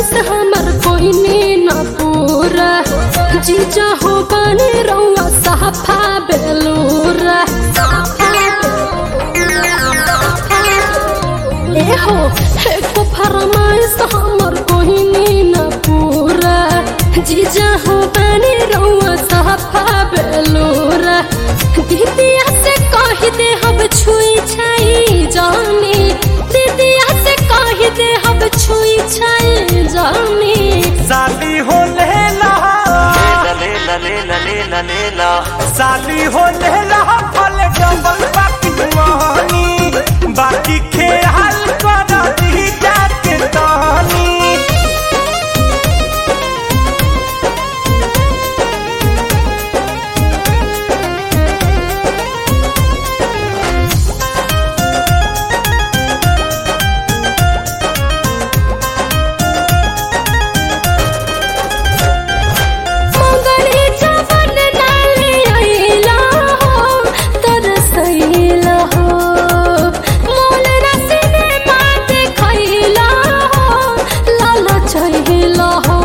फरमाइश हमर कोई ने न पूरा जीजा हो बने रउआ साफा बेलूरा ए हो एको फरमाइश हमर कोई ने न पूरा जीजा हो बने रउआ साफा बेलूरा दीदिया से कह दे हम छुई छाई जानी दीदिया से कह दे हम छुई छाई जानी साली हो लेला lela lela lela lela साली हो लेला फल डबल बाकी मोहनी बाकी खेल कर दी जाके तानी मंगली जवन नाले आइला हो तरसैला हो मोल रसने मात खैला हो लाल चहिला हो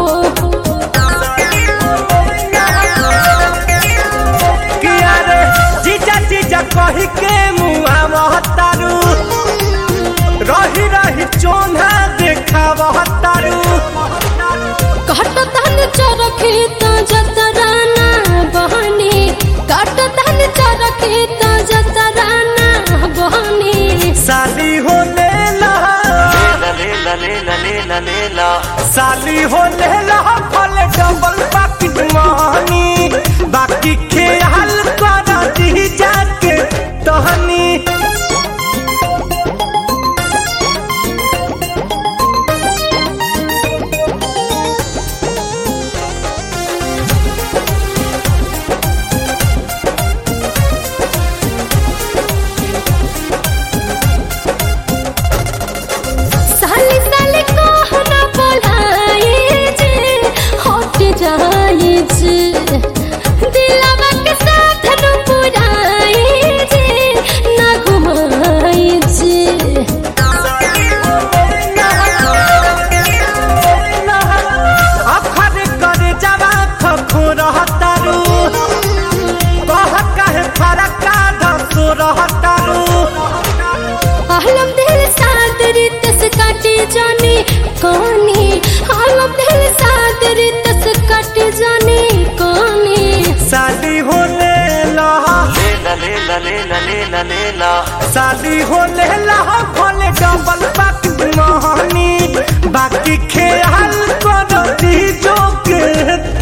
किया रे जीजा जीजा कही के मुआ महतारू रही रही चोना देखा महतारू काट धन चरखे त जतराना बहनी काट धन चरखे त जतराना बहनी साली हो लेला lela lela lela lela साली हो लेला फल डबल बाकी मोहनी बाकी खेल कर दी जाके तहनी साली साली कहना बोलाए जे हट जाए जे दिलवा के साथ न पुराए जे ना घुमाए जे अखर करे जवा खखो रहतारू कह कहे फरका धसो रहतारू आलम दिल साथ रितस काटे जाने कहानी आलम दिल साथ रितस काटे जाने कहानी साली हो लेला lela lela lela lela lela साली हो लेला भले डबल बाकी मोहनी बाकी खेल कर दी जो के